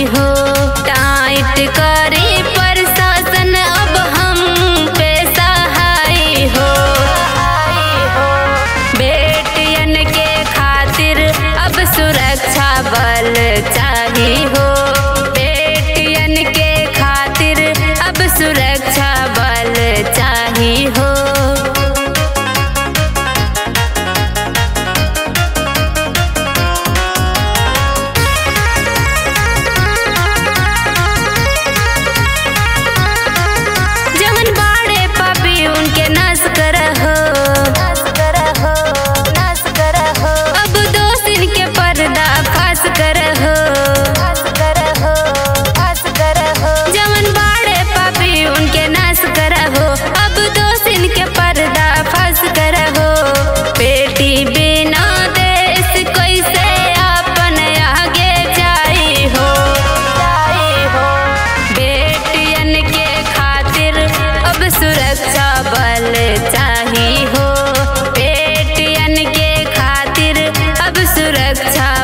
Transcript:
चाही हो टाइट करी प्रशासन अब हम पे सहाय हो बेटियन के खातिर अब सुरक्षा बल चाही हो बेटियन के खातिर अब सुरक्षा बल चाही हो जवन बाड़े पापी उनके नाश करहो अब दोषिन के पर्दा फाश करहो जवन बाड़े पापी उनके नाश करहो अब दोषिन के पर्दा फाश करहो बेटी बिना देश कैसे अपन आगे जाई हो बेटियन के खातिर अब सुरक्षा बल चाही हो बेटियन के खातिर अब सुरक्षा